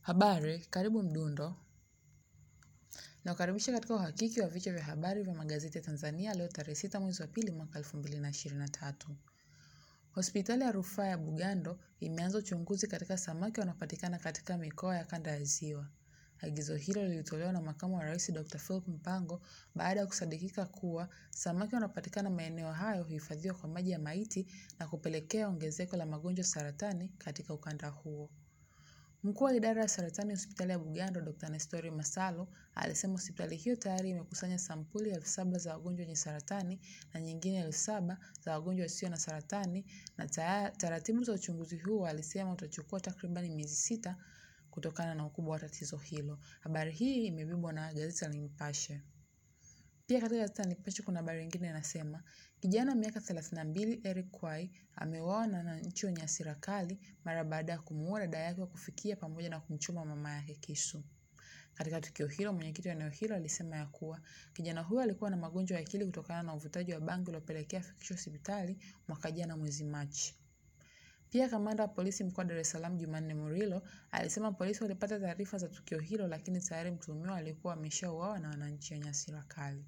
Habari, karibu Mdundo. Nakukaribisha katika uhakiki wa vichwa vya habari vya magazeti ya Tanzania leo tarehe sita mwezi wa pili mwaka elfu mbili na ishirini na tatu. Hospitali ya rufaa ya Bugando imeanza uchunguzi katika samaki wanaopatikana katika mikoa ya kanda ya Ziwa. Agizo hilo lilitolewa na makamu wa rais Dr. Philip Mpango baada ya kusadikika kuwa samaki wanaopatikana maeneo hayo huhifadhiwa kwa maji ya maiti na kupelekea ongezeko la magonjwa saratani katika ukanda huo. Mkuu wa idara ya saratani hospitali ya Bugando Dr. Nestori Masalo alisema hospitali hiyo tayari imekusanya sampuli elfu saba za wagonjwa wenye saratani na nyingine elfu saba za wagonjwa wasio na saratani na taratibu za uchunguzi huo alisema utachukua takribani miezi sita kutokana na ukubwa wa tatizo hilo. Habari hii imebebwa na gazeti la Nipashe. Pia katika gazeti la Nipashe kuna habari nyingine inasema kijana miaka 32 Eric Kwai ameuawa na wananchi wenye hasira kali mara baada ya kumuua dada yake wa kufikia pamoja na kumchoma mama yake kisu. Katika tukio hilo, mwenyekiti wa eneo hilo alisema ya kuwa kijana huyo alikuwa na magonjwa ya akili kutokana na uvutaji wa bangi uliopelekea afikishwe hospitali mwaka jana mwezi Machi. Pia kamanda wa polisi mkoa wa Dar es Salaam Jumanne Murilo alisema polisi walipata taarifa za tukio hilo, lakini tayari mtuhumiwa alikuwa ameshauawa na wananchi wenye hasira kali.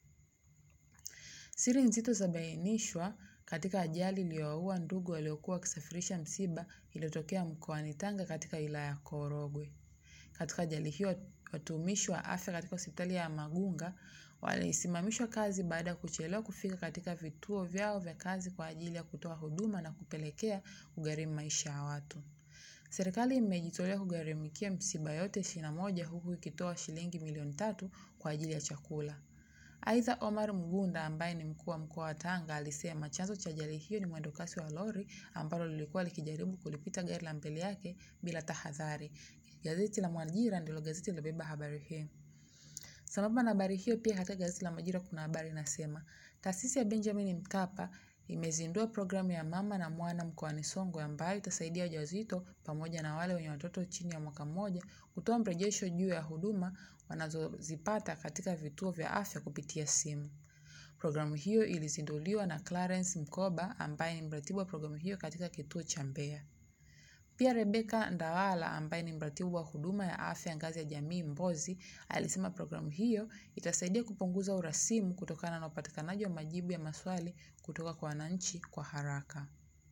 Siri nzito zabainishwa katika ajali iliyowaua ndugu waliokuwa wakisafirisha msiba iliyotokea mkoani Tanga katika wilaya ya Korogwe. Katika ajali hiyo, watumishi wa afya katika hospitali ya Magunga walisimamishwa kazi baada ya kuchelewa kufika katika vituo vyao vya kazi kwa ajili ya kutoa huduma na kupelekea kugharimu maisha ya watu. Serikali imejitolea kugharimikia msiba yote ishirini na moja huku ikitoa shilingi milioni tatu kwa ajili ya chakula. Aidha, Omar Mgunda ambaye ni mkuu wa mkoa wa Tanga alisema chanzo cha ajali hiyo ni mwendokasi wa lori ambalo lilikuwa likijaribu kulipita gari la mbele yake bila tahadhari. Gazeti la Majira ndilo gazeti lilobeba habari hii. Sambamba na habari hiyo, pia katika gazeti la Majira kuna habari inasema taasisi ya Benjamin Mkapa imezindua programu ya mama na mwana mkoani Songwe ambayo itasaidia wajawazito pamoja na wale wenye watoto chini ya mwaka mmoja kutoa mrejesho juu ya huduma wanazozipata katika vituo vya afya kupitia simu. Programu hiyo ilizinduliwa na Clarence Mkoba ambaye ni mratibu wa programu hiyo katika kituo cha Mbeya. Pia Rebecca Ndawala ambaye ni mratibu wa huduma ya afya ngazi ya jamii Mbozi alisema programu hiyo itasaidia kupunguza urasimu kutokana na upatikanaji wa majibu ya maswali kutoka kwa wananchi kwa haraka.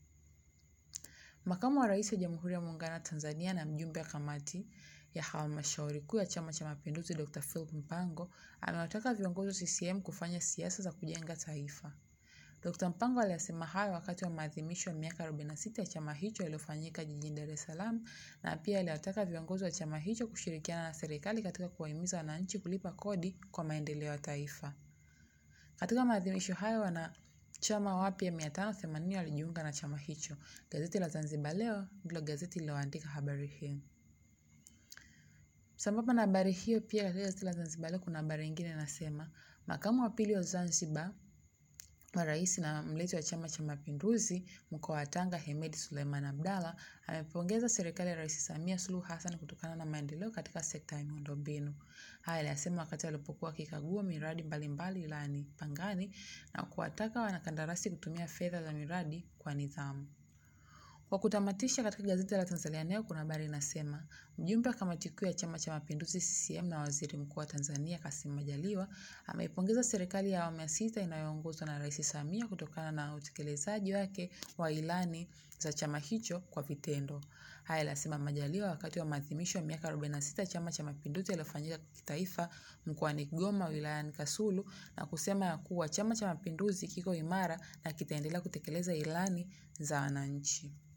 Makamu wa Rais wa Jamhuri ya Muungano wa Tanzania na mjumbe wa kamati ya halmashauri kuu ya Chama cha Mapinduzi Dr. Philip Mpango amewataka viongozi wa CCM kufanya siasa za kujenga taifa. Dr. Mpango aliyasema hayo wakati wa maadhimisho ya miaka 46 ya chama hicho yaliyofanyika jijini Dar es Salaam na pia aliwataka viongozi wa chama hicho kushirikiana na serikali katika kuwahimiza wananchi kulipa kodi kwa maendeleo ya taifa. Katika maadhimisho hayo wanachama wapya 580 walijiunga na chama hicho. Gazeti la Zanzibar Leo ndilo gazeti lililoandika habari hii. Sambamba na habari hiyo, pia katika gazeti la Zanzibar Leo kuna habari nyingine inasema makamu wa pili wa Zanzibar wa rais na mlezi wa Chama cha Mapinduzi mkoa wa Tanga Hemed Suleiman Abdalla amepongeza serikali ya Rais Samia Suluhu Hassan kutokana na maendeleo katika sekta ya miundombinu. Haya aliyasema wakati alipokuwa akikagua miradi mbalimbali wilayani Pangani na kuwataka wanakandarasi kutumia fedha za miradi kwa nidhamu. Kwa kutamatisha, katika gazeti la Tanzania Leo kuna habari inasema mjumbe wa kamati kuu ya Chama cha Mapinduzi CCM na waziri mkuu wa Tanzania Kassim Majaliwa ameipongeza serikali ya awamu ya sita inayoongozwa na Rais Samia kutokana na utekelezaji wake wa ilani za chama hicho kwa vitendo. Haya alisema Majaliwa wakati wa maadhimisho ya miaka 46 ya Chama cha Mapinduzi yaliyofanyika kitaifa mkoani Kigoma wilayani Kasulu na kusema ya kuwa Chama cha Mapinduzi kiko imara na kitaendelea kutekeleza ilani za wananchi.